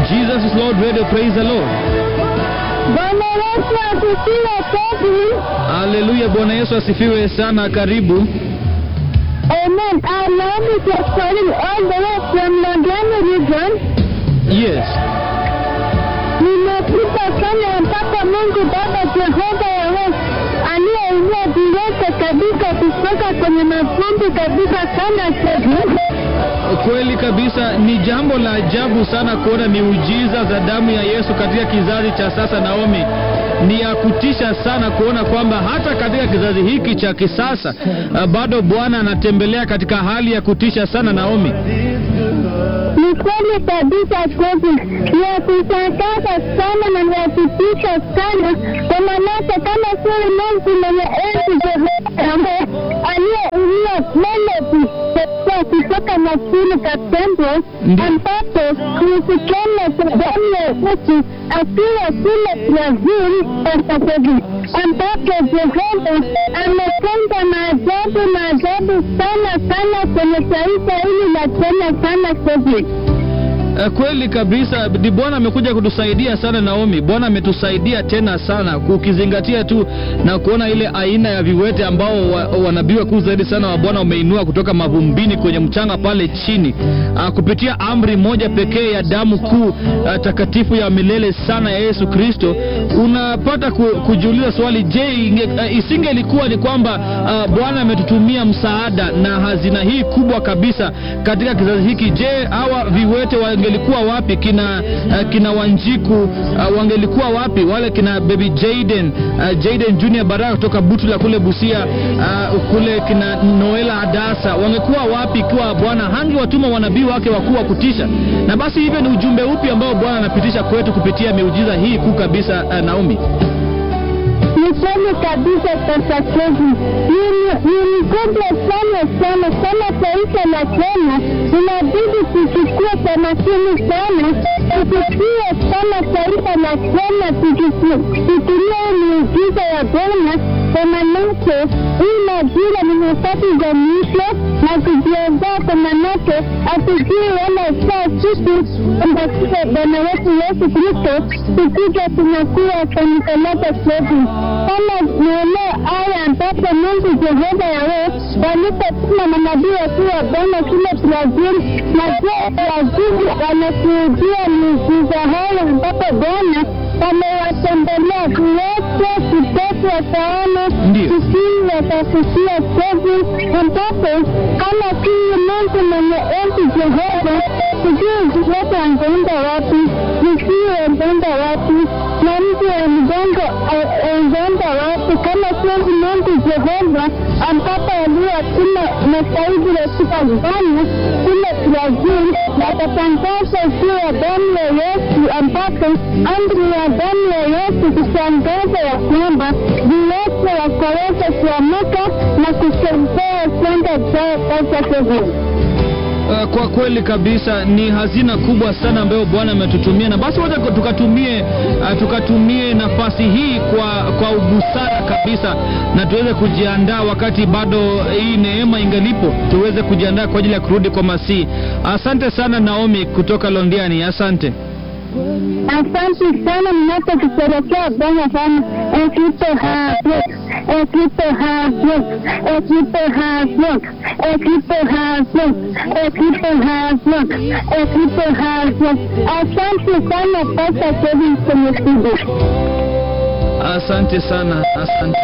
Jesus is Lord Radio. Praise the Lord. Bwana Yesu asifiwe Kevin. Haleluya. Bwana Yesu asifiwe sana. Karibu. Amen. Our Lord is calling all the way from Londiani region. Yes. Nimepita sana mpaka Mungu Baba Jehova Yawe aliyeinua viwete kabisa kutoka kwenye mavumbi kabisa sana Kevin. Kweli kabisa, ni jambo la ajabu sana kuona miujiza za damu ya Yesu katika kizazi cha sasa. Naomi, ni ya kutisha sana kuona kwamba hata katika kizazi hiki cha kisasa uh, bado Bwana anatembelea katika hali ya kutisha sana. Naomi, Ni kweli kabisa Kevin, ni ya kushangaza sana na ni ya kutisha sana, kwa maanake kama sio Mungu mwenye enzi Jehova ambaye aliyeinua melodi kwa kutoka makini kaptembwe Ndiyo. ambapo kuhusikana cha damu ya Yesu akiwa kule Brazil sasa Kevin, ambapo Jehova ametenda maajabu maajabu sana sana kwenye taifa hili la Kenya sana Kevin. uh, kweli kabisa, ni Bwana amekuja kutusaidia sana. Naomi, Bwana ametusaidia tena sana, ukizingatia tu na kuona ile aina ya viwete ambao wa, wanabii wakuu zaidi sana wa Bwana wameinua kutoka mavumbini kwenye mchanga pale chini, uh, kupitia amri moja pekee ya damu kuu uh, takatifu ya milele sana ya Yesu Kristo. Unapata ku, kujiuliza swali, je, inge, uh, isingelikuwa ni kwamba uh, Bwana ametutumia msaada na hazina hii kubwa kabisa katika kizazi hiki, je, hawa viwete wangelikuwa wapi? Kina uh, kina Wanjiku uh, wangelikuwa wapi? Wale kina baby Jaden uh, Jaden Junior Baraka kutoka Butula kule Busia uh, kule kina Noela Hadasa wangekuwa wapi ikiwa Bwana hangewatuma wanabii wake wakuu wa kutisha? Na basi hivyo ni ujumbe upi ambao Bwana anapitisha kwetu kupitia miujiza hii kuu kabisa uh, Naomi? Ni kweli kabisa sasa Kevin, ni ni mkubwa sana sana sana taifa la Kenya, inabidi tuchukue kwa makini sana, tuchukue sana taifa la Kenya, tutumie miujiza ya Bwana kwa manake hii majira ni nyakati za mwisho na kujiandaa kwa manake hatujui wala saa siku ambapo Bwana wetu Yesu Kristo tukija tunakuwa kanisa lake Kevin kama maeneo haya ambapo Mungu Jehova Yawe walipotuma manabii wakuu wa Bwana kule Brazil, na je Brazil wanashuhudia miujiza hayo ambapo Bwana wamewatembelea viwete, kipofu wataona, Ndiyo. kisii watafikia Kevin, ambapo kama kii Mungu mwenye enzi Jehova, sijui viwete wangeenda wapi, visii wangeenda wapi, na mji wa mgongo wangeenda wapi kama sio Mungu Jehova, ambapo aliyotuma masaidi katika Ghana kule Brazil, watatangaza juu ya damu ya Yesu, ambapo amri ya damu ya Yesu kutangaza ya kwamba viwete wakaweza kuamuka na kutembea kwenda zao sasa Kevin. Uh, kwa kweli kabisa ni hazina kubwa sana ambayo Bwana ametutumia, na basi wacha tukatumie uh, tukatumie nafasi hii kwa kwa ubusara kabisa, na tuweze kujiandaa wakati bado hii neema ingalipo, tuweze kujiandaa kwa ajili ya kurudi kwa Masihi. Asante sana Naomi kutoka Londiani, asante. Asante sana mnapotusherekea Bwana sana. Equipo Hasbrook, Equipo Hasbrook, Equipo Hasbrook, Equipo Hasbrook, Equipo Hasbrook, Equipo Hasbrook. Asante sana Pasta Kevin kwenye studio. Asante sana, asante.